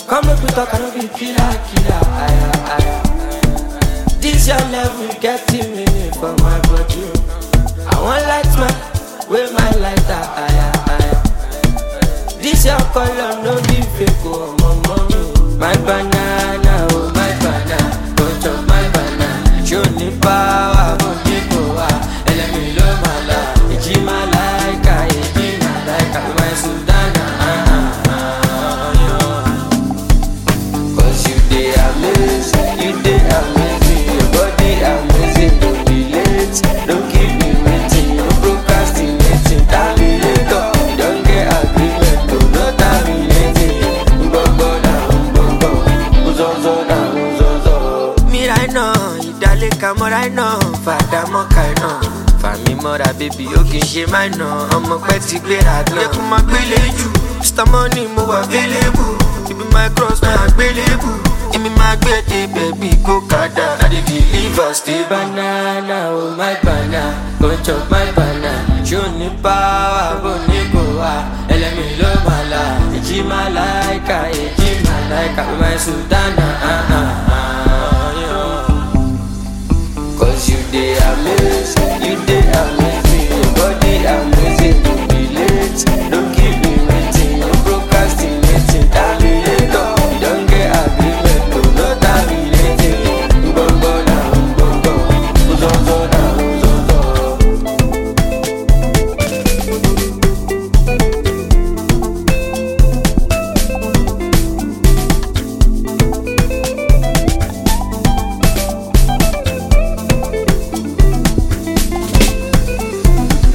Come make we talk, I don't be killer, killer. Aya, aya. This your level getting me for my body. I want light man, with my lighter. Aya, aya. This your color, no be fake, oh, my mommy. My banana, oh, my banana. Go chop my banana. Show me power, go keep power. Elemi lo mala, iji malaika, iji malaika. My Sudana, ah, ah, ah, yeah. Cause you dey amazing, you dey amazing, your body amazing, don't be late, don't keep me waiting, no procrastinating, terminator, you don get agreement, to no terminating, gbogbo na gbogbo, uzozo na uzozo. Mira iná, ìdálẹ́ka mọ́ra iná, fàdà mọ́ka iná. Fàmí mọ́ra bébí ó kì í ṣe máa ná, ọmọ pẹ́ ti gbéra gan. Yẹ kó máa gbélé jù, Mr. Money mo wà available, ibi my cross máa gbélébù. Èmi máa gbé dé bẹ̀bí kó kàdá. I dey deliver stay banana, oh my banana, go chop my banana. Ṣé o ní power bó ní kò wá? Ẹlẹ́mi ló máa la, èjì máa láìka, èjì máa láìka, my sultana. Ah, ah, ah, yeah. Cause you dey amazing.